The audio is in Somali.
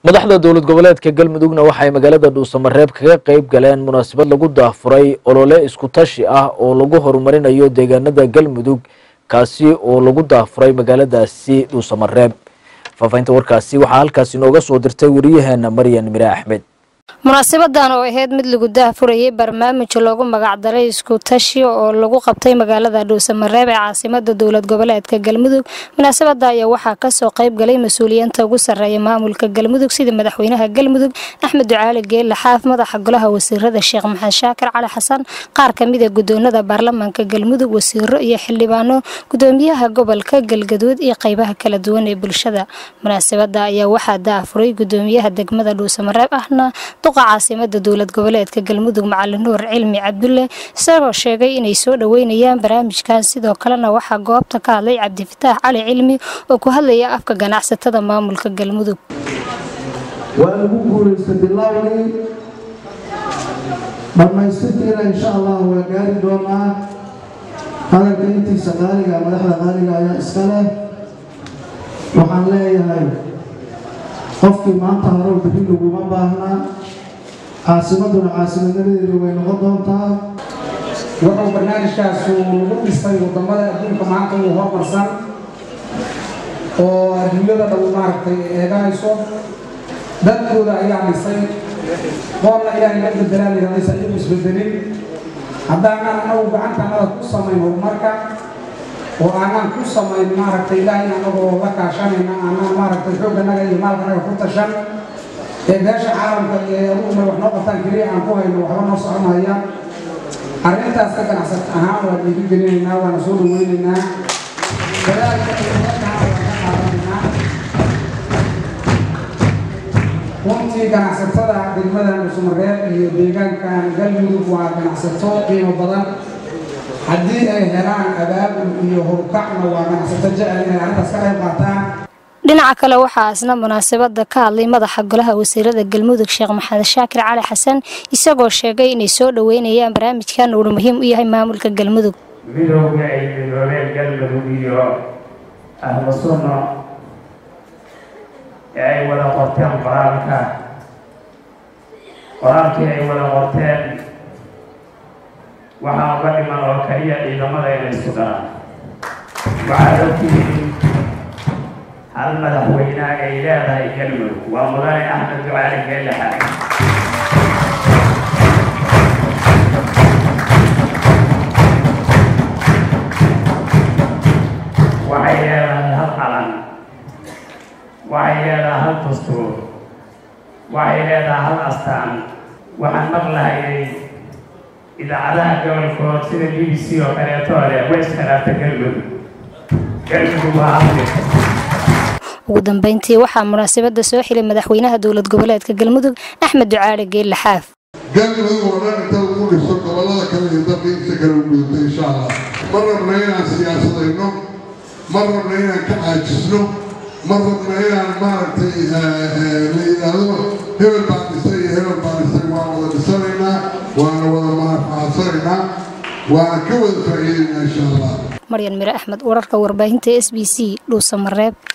madaxda dowlad goboleedka galmudugna waxay magaalada dhuusamareeb kaga qeyb galeen munaasabad lagu daafuray olole isku tashi ah oo lagu horumarinayo deegaanada galmudug kaasi oo lagu daafuray magaaladaasi dhuusamareeb faafahinta warkaasi waxaa halkaasi inooga soo dirtay wariyaheena maryan mire axmed munaasabadan oo ahayd mid lagu daahfurayay barnaamij loogu magacdaray isku tashi oo lagu qabtay magaalada dhuusamareeb ee caasimada dowlad goboleedka galmudug munaasabada ayaa waxaa kasoo qayb galay mas-uuliyiinta ugu sarreeya maamulka galmudug sida madaxweynaha galmudug axmed ducaali geelle xaaf madaxa golaha wasiirada sheekh maxamed shaakir cali xasan qaar kamida gudoonada baarlamaanka galmudug wasiiro iyo xildhibaano gudoomiyaha gobolka galgaduud iyo qeybaha kala duwan ee bulshada munaasabada ayaa waxaa daafuray gudoomiyaha degmada dhuusamareeb ahna duqa caasimada dowlad goboleedka galmudug macalin nuur cilmi cabdulle isagoo sheegay inay soo dhoweynayaan barnaamijkan sidoo kalena waxaa goobta ka hadlay cabdifataax cali cilmi oo ku hadlaya afka ganacsatada maamulka galmudug waa lagu guulaystay bilowgii dhammaystirkiina insha allah waa gaari doonaa hadalka intiisa qaaliga madaxda qaaliga ayaa iska leh waxaan leeyahay qofkii maanta harow bixin laguma baahnaa caasimaduna caasimadnimadeedu way noqon doontaa wuxuu barnaamijkaasu lagu dhisay wadamada adduunka maanta uu hormarsan oo adduunyada dhow maaragtay eeganayso dadkooda ayaa dhisay qoonna ilaahay la bedelaan yidhahdaysa iyagu isbedelin haddaanan anagu gacantanada ku samayn horumarka oo aanaan ku samayn maaragtay ilaahay anagoo la kaashanayna aanaan maaragtay xoogganaga iyo maalkanaga ku tashan ee beesha caalamka ee aduguna wax noo qabtaan keliya aan ku hayno waxba noo soconaya arrintaas ka ganacsat ahaan waan dhiiri gelinaynaa waana soo dhaweynaynaa dadaalka dowladana waan ka qaadanaynaa runtii ganacsatada degmada dhuusamareeb iyo deegaankan galmudug waa ganacsato qiimo badan haddii ay helaan abaabul iyo horukacna waa ganacsato jecel inay arrintaas ka qayb qaataan dhinaca kale waxaa isna munaasabada ka hadlay madaxa golaha wasiirada galmudug sheekh maxamed shaakir cali xasan isagoo sheegay inay soo dhoweynayaan barnaamijkan uuna muhiim u yahay maamulka galmudug midowga ay midoobeen galmudug iyo ahlu sunno ee ay wada qorteen qoraalka qoraalkii ay wada qorteen waxaa uga dhiman oo kaliya ciidamada inay isku daraan waxaad ogtihiin hal madaxweynaha ay leedahay galmudug waa mudane axmed ducaali geelle xaag waxay leedahay hal calan waxay leedahay hal dastuur waxay leedahay hal astaan waxaan maqlahayay idaacadaha gobolkood sida b b c oo kaleeto leh way iskhilaafta galmudug galmudug waa hal ugu dambeyntii waxaa munaasabada soo xilay madaxweynaha dowlad goboleedka galmudug axmed ducaali geelle xaaf galmudug oo dhan inta lagu dhiso gobollada kale iyo dalka inta kale u gudubta insha allah ma rabna inaan siyaasadayno ma rabna inaan ka caajisno ma rabna inaan maaragtay la yidhaahdo hebel baan dhisay iyo hebel baan dhisay waan wada dhisanaynaa waana wada manaafacadsanaynaa waana ka wada faa'iidaynaa insha allah maryan mire axmed wararka warbaahinta s b c dhuusamareeb